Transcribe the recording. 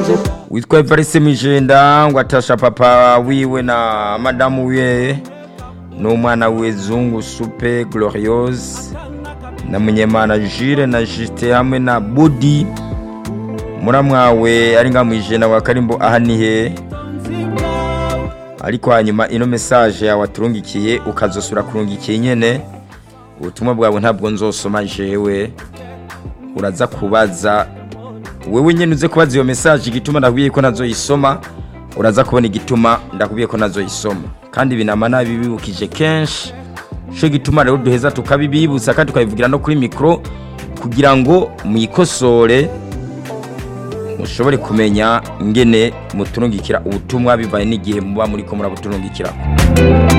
witwa evariste mijenda ngo atasha papa wiwe na madamu wiwe n'umwana we zungu supe gloriose na munyemana jire na jite hamwe na budi muramwawe ari nga mwijenda wa karimbo aha nihe ariko hanyuma ino mesaje yawe aturungikiye ukazosura kurungikiye nyene ubutumwa bwawe ntabwo nzosoma jewe uraza kubaza wewe nyene uze kubaza iyo mesaje igituma ndakubwiye ko nazoyisoma uraza kubona igituma ndakubwiye ko nazoyisoma kandi binama nabibibukije kenshi cyo gituma rero duheza tukabibibutsa kandi tukabivugira no kuri mikoro kugira ngo mwikosore mushobore kumenya ingene muturungikira ubutumwa bivaye n'igihe muba muri ko murabuturungikira